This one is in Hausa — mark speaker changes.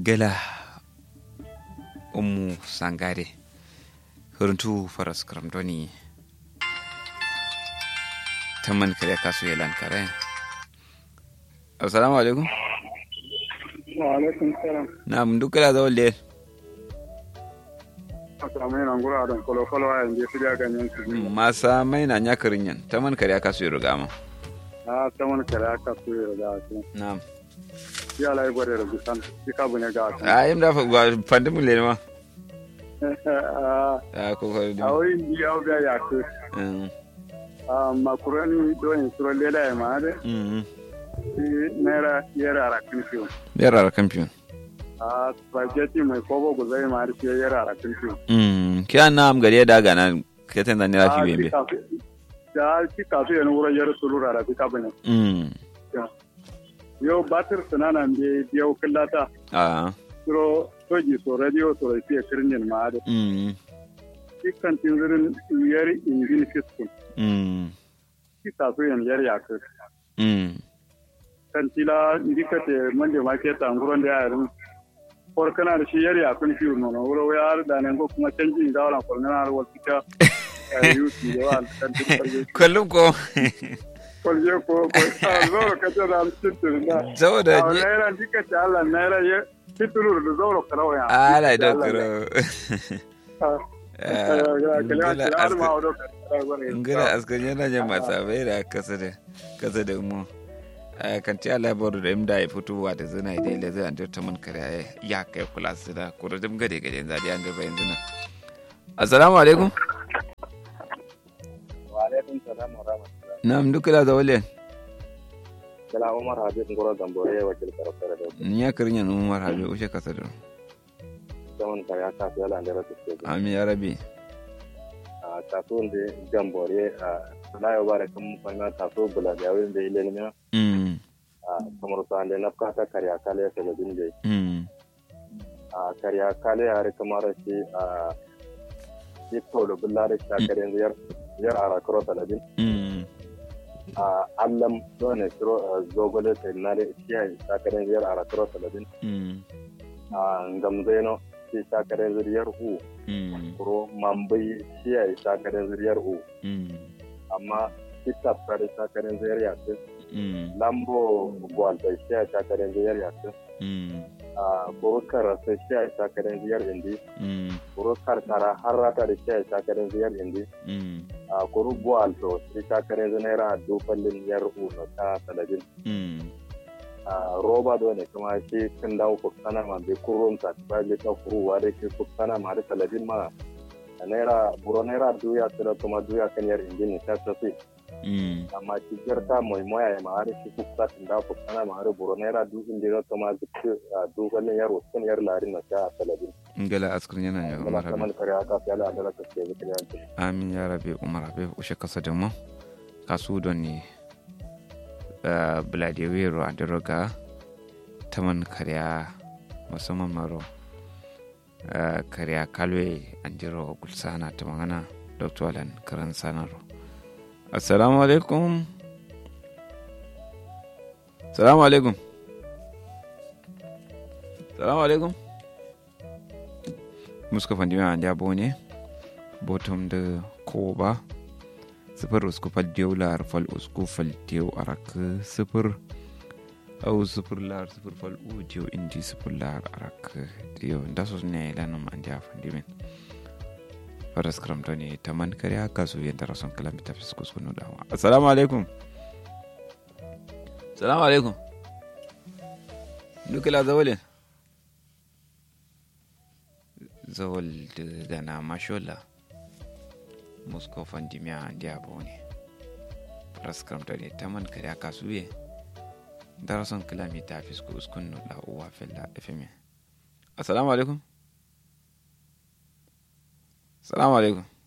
Speaker 1: ngela ummu sangare huruntu faras karamdoni tamman kare kasu yelan kare assalamu alaikum
Speaker 2: wa alaikum salam
Speaker 1: na'am dukala zawal le
Speaker 2: asamai na ngura don kolo kolo a yanzu su ga ganyen su
Speaker 1: masa mai na nyakarin yan tamman kare kasu yi rugama
Speaker 2: a ta wani kare aka su yi da su
Speaker 1: na'am
Speaker 2: ya lai gwada da bisan shi ka bune ga su
Speaker 1: a yim da fandimin le ma
Speaker 2: a
Speaker 1: a ko ko
Speaker 2: a wai ni ya ga ya ku a makurani don suro lela ya ma da
Speaker 1: mm
Speaker 2: shi naira yara rakin fiyo
Speaker 1: yara kampiyon
Speaker 2: a spaghetti mai kobo guzai ma da shi yara rakin fiyo
Speaker 1: mm kiya na am gari da gana keten da ni rafi bembe
Speaker 2: da shi kasu yana wurin yara sulura da fika bane
Speaker 1: mm
Speaker 2: yau batir sananan da biyau killata
Speaker 1: a
Speaker 2: suro soji so radio so fiye kirnin ma da
Speaker 1: mm
Speaker 2: dukkan tinzirin yar injin fiskun
Speaker 1: mm
Speaker 2: ki taso yan yar yakir
Speaker 1: mm
Speaker 2: kan tila ndika te mande ma ke tanguron da yarin por kana da shi yar yakun fi no no wuro ya da nan go kuma canji da wala por na wal tika yusi da wal kan tin
Speaker 1: kullum ko
Speaker 2: kolje ko ko a zoro ka ta da cikin da
Speaker 1: saboda
Speaker 2: a naira ndika ta Allah naira ya titulur da zoro karawa ya
Speaker 1: ala da kuro ngila askan yana jan masa bai da kasa da kasa da mu kan ci ala boru da imda ya fitowa da zina da ile zai antar ta mun kare ya kai kula su da kuro dum gade gade zadi an gaba yanzu nan assalamu alaikum
Speaker 3: wa alaikum salam wa rahmatullah
Speaker 1: na'am duk da zawale
Speaker 3: kala umar habib ngoro gambore wakil karafara da
Speaker 1: ni ya kirin yan umar habe ushe kasa da
Speaker 3: zaman kare aka fi yala ndera tuske
Speaker 1: amin ya rabi
Speaker 3: a taso de gambore a layo bare kam fanga taso bula da yawin da ile ne
Speaker 1: mm
Speaker 3: a kamar sa ande nafka ta kare akale ya sala din dai
Speaker 1: mm
Speaker 3: a kare akale ya re kamar shi a shi to da bulla da ta kare yar yar ara kro sala din
Speaker 1: mm
Speaker 3: a allam dole kro zogole ta na da shi ya ta kare yar ara kro sala din
Speaker 1: mm
Speaker 3: a ngamzeno shi ta kare zuriyar u
Speaker 1: mm
Speaker 3: kuro mambai shi ya ta kare zuriyar u
Speaker 1: mm
Speaker 3: amma kita fara takarar zayar yasin
Speaker 1: mm
Speaker 3: lambo gwalta shi a takarar zayar yasin
Speaker 1: mm
Speaker 3: a burkar rasa shi a takarar zayar indi
Speaker 1: mm
Speaker 3: burkar tara har rata da shi a takarar zayar indi
Speaker 1: mm
Speaker 3: a kuru gwalto shi takarar naira dufallin yar uno ta talabin
Speaker 1: mm
Speaker 3: a roba da ne kuma shi kan dawo kuksana ma bai kurun ta ba le ta kuruwa da ke kuksana ma da talabin ma a naira buro naira duya tsira kuma duya kan yar indi ne ta tafi
Speaker 1: mm
Speaker 3: amma cikin ta mai moya ya ma har shi kuka tun da ku kana ma har buro naira du inda na kama duk du ganin yaro sun yar larin na ta talabin
Speaker 1: ngala askar yana ya
Speaker 3: kuma
Speaker 1: umar habe
Speaker 3: kamar kare aka fi ala da ka ce bikin yanzu
Speaker 1: amin ya rabe umar habe ushe kasa da mu kasu don ne buladewero a daroga taman karya musamman maro eh, karya kalwe an jiro gulsana ta magana dr alan karan sanaro assalamu alaikum salamu alaikum salamu alaikum muska fandima an jabo ne bottom da koba sifir usku fal diyo lar fal usku fal diyo arak sifir au sifir lar sifir fal u diyo indi sifir lar arak diyo da su ne lanum an ja fandimin faras karamta ne ta man kare haka su yadda rason kalamita fiskus kunu dawa assalamu alaikum assalamu alaikum dukila zawalin zawal da gana mashola moscow fandimiya andi abo ne raskramta ne taman kare aka suye darason kilomita fisko uskun no da uwa fella fm assalamu alaikum assalamu alaikum